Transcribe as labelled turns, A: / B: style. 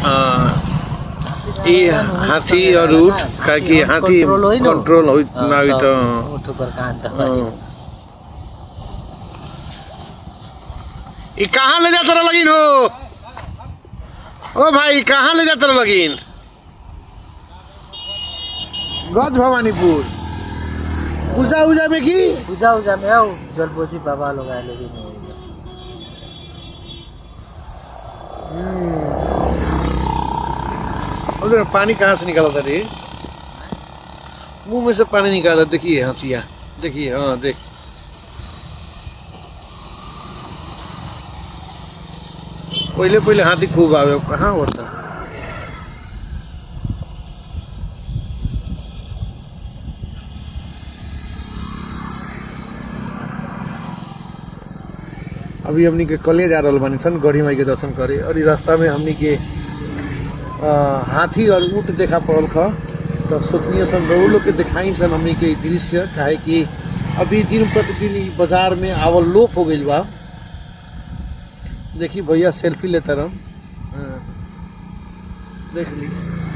A: ये हाथी और ऊँट का कि हाथी
B: कंट्रोल होई न
A: कंट्रोल होई ना होई तो
B: ऊँट पर कान
A: हाँ।
B: दबाई
A: ये कहाँ ले जाता रहा लगिन हो ओ भाई कहाँ ले जाता रहा लगिन गज भवानीपुर पूजा उजा में की
B: पूजा उजा में आओ जलपोजी बाबा लोग आए लेकिन नहीं होइला।
A: उधर पानी कहाँ से निकाला था रे मुंह में से पानी निकाला देखिए हाथिया देखिए हाँ देख पहले पहले हाथी खूब आवे अब कहाँ होता अभी हमनी के कले जा रहल बानी सन गढ़ी माई के दर्शन करे और ई रास्ता में हमनी के अ, हाथी और ऊँट देखा पड़ल ख तो सोचनीय सन रउआ लोग के दिखाई सन हमनी के ई दृश्य काहे कि अभी दिन प्रतिदिन ई बाजार में आवल लोप हो गइल बा देखी भैया सेल्फी लेता रह देख ली